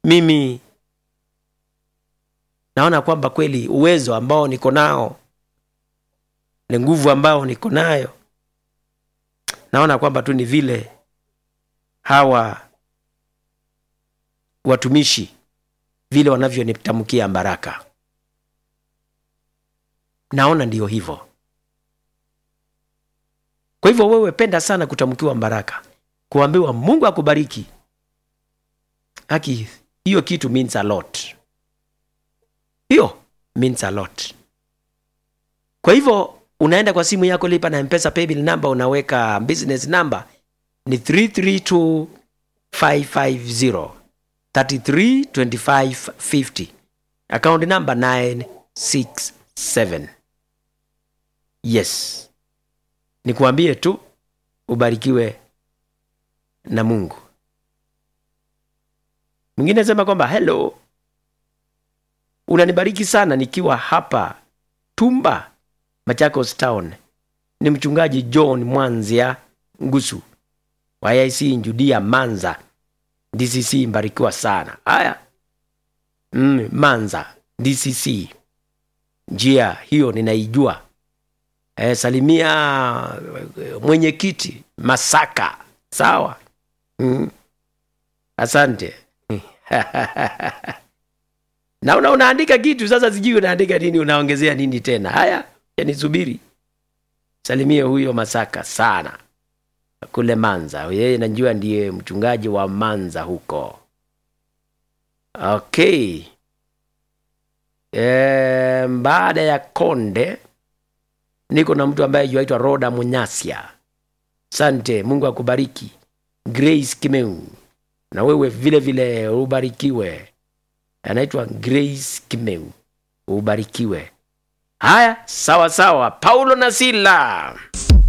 mimi naona kwamba kweli uwezo ambao niko nao ni nguvu ambao niko nayo naona kwamba tu ni vile hawa watumishi vile wanavyonitamkia baraka naona ndiyo hivyo kwa hivyo wewe penda sana kutamkiwa baraka kuambiwa mungu akubariki haki hiyo kitu means a lot hiyo means a lot kwa hivyo unaenda kwa simu yako lipa na mpesa paybill number unaweka business number ni 332550 332550 account number 967 yes nikuambie tu ubarikiwe na mungu mwingine sema kwamba hello unanibariki sana nikiwa hapa tumba machakos town ni mchungaji john mwanzia ngusu wa ic judia manza dcc mbarikiwa sana haya mm, manza dcc njia hiyo ninaijua e, salimia eh, mwenyekiti masaka sawa mm. asante na una unaandika kitu sasa sijui unaandika nini unaongezea nini tena haya yanisubiri salimie huyo masaka sana kule manza yeye najua ndiye mchungaji wa manza huko okay e, baada ya konde niko na mtu ambaye yuaitwa roda munyasia sante mungu akubariki grace kimeu na wewe vile vile ubarikiwe anaitwa grace kimeu ubarikiwe haya sawa sawa paulo na sila